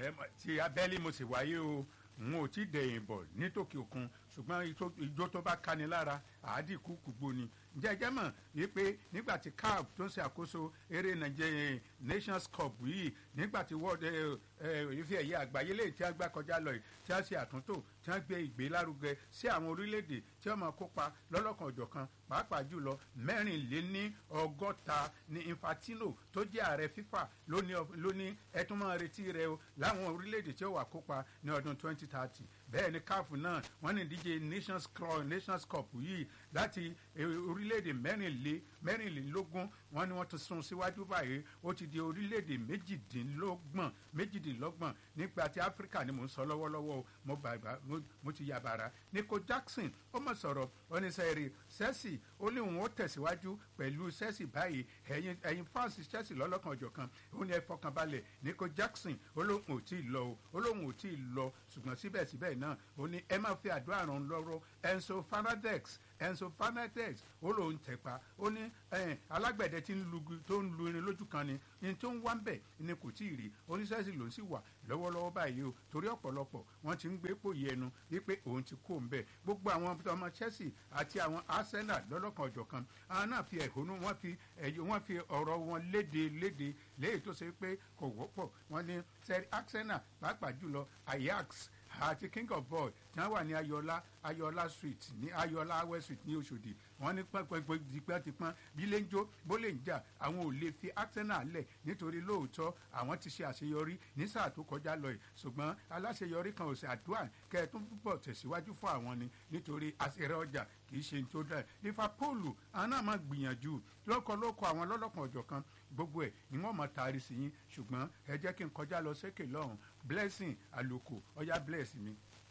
ẹ mọ̀, ti abẹ́lé mo sì wáyé o n ò tí dẹ̀yìn bọ̀ nítòkè òkun ṣùgbọ́n ijó- ijó tó bá kani lára àádìkú kùgbó ni jẹjẹ mọ̀ wípé nígbà tí caf tó ń ṣe àkóso eré nàìjíríà nations cup yìí nígbà tí world ẹ, ẹ, ife ẹ̀yẹ àgbáyé lè tí a gbá kọjá lọ yìí tí a ṣe àtúntò tí wọ́n gbé ìgbélárugẹ sí àwọn orílẹ̀-èdè tí wọ́n máa kópa lọ́lọ́kan ọ̀jọ̀kan pàápàá jùlọ mẹ́rìnléní ọgọ́ta ní infantino tó jẹ́ ààrẹ fifa lóní lóní ẹtún máa retí rẹ o láwọn orílẹ̀-èdè tí ó wà kópa ní ọdún 2030 bẹ́ẹ̀ ni caf náà wọ́n ní ìdíje nations cup nations cup yìí láti eh, orílẹ̀-èdè mẹ́rìnlé mẹ́rìnlélógún wọ́n ní wọ́n ti sún síwájú báyìí ó ti di orílẹ̀-èdè méjìdínlọ́gbọ̀n méjìdínlọ́gbọ̀n nípa ti áfíríkà ni mò ń sọ lọ́wọ́lọ́wọ́ o mo bàbá mo- mo ti yàbàrà nico jackson ó mọ̀ sọ̀rọ̀ oníṣẹ́rì chelsea ó ní òun ó tẹ̀síwájú pẹ̀lú chelsea báyìí ẹ̀yin ẹ̀yin fans chelsea lọ́lọ́kan ọ̀jọ̀kan ó ní ẹ fọkànbalẹ̀ nico jackson ó lóun ò tí ì lọ o ó lóun ò tí ì lọ ṣùgbọ́n síbẹ̀síbẹ̀ náà ó ní ẹ máa fi àdúrà ràn án lọ́rọ́ enzo fernandez enzo fernandez ó lóun tẹ̀pa ó ní ẹ̀ẹ́n, alágbẹ̀dẹ tí ń lu tó ń lu irin lójú kan ni ní tó ń wá ń bẹ̀ ni kò tí ì rí oníṣẹ́sì ló ń sì wà lọ́wọ́lọ́wọ́ báyìí o torí ọ̀pọ̀lọpọ̀ wọ́n ti ń gbé pòyì ẹnu wípé òun ti kó ń bẹ̀ gbogbo àwọn ọmọ chelsea àti àwọn arsenal lọ́lọ́kan ọ̀jọ̀kan àwọn náà fi ẹ̀hónú wọ́n fi ẹ̀yọ wọ́n fi ọ̀rọ̀ wọn léde léde léyìí tó ṣe pé kò wọ́pọ̀ wọ́n ní sẹ́rí arsenal pàápàá jùlọ ajax àti king of boy tí wọn wà ní ayọ̀lá ayọ̀lá street ní ayọ̀lá west street ní oṣòdì wọn ní pẹ́pẹ́pẹ́ tipẹ́tipẹ́ bí lè ń jó bó lè ń jà àwọn ò lè fi arsenal lẹ̀ nítorí lóòótọ́ àwọn ti ṣe àṣeyọrí ní sáà tó kọjá lọ yìí ṣùgbọ́n aláṣeyọrí kan ò sì àdúrà kẹ́ẹ̀tún púpọ̀ tẹ̀síwájú fún àwọn ni nítorí àṣẹrẹ ọjà kì í ṣe tó dáa liverpool àwọn náà máa gbìyànjú lọ́kọ̀lọ́kọ̀ àwọn lọ́lọ́kan ọ̀jọ̀kan gbogbo ẹ̀ ni wọ́n máa taari sí yín ṣùgbọ́n ẹ jẹ́ kí n kọjá lọ sékè lọ́hùn blessing àlòkù ọ̀yá bless mi.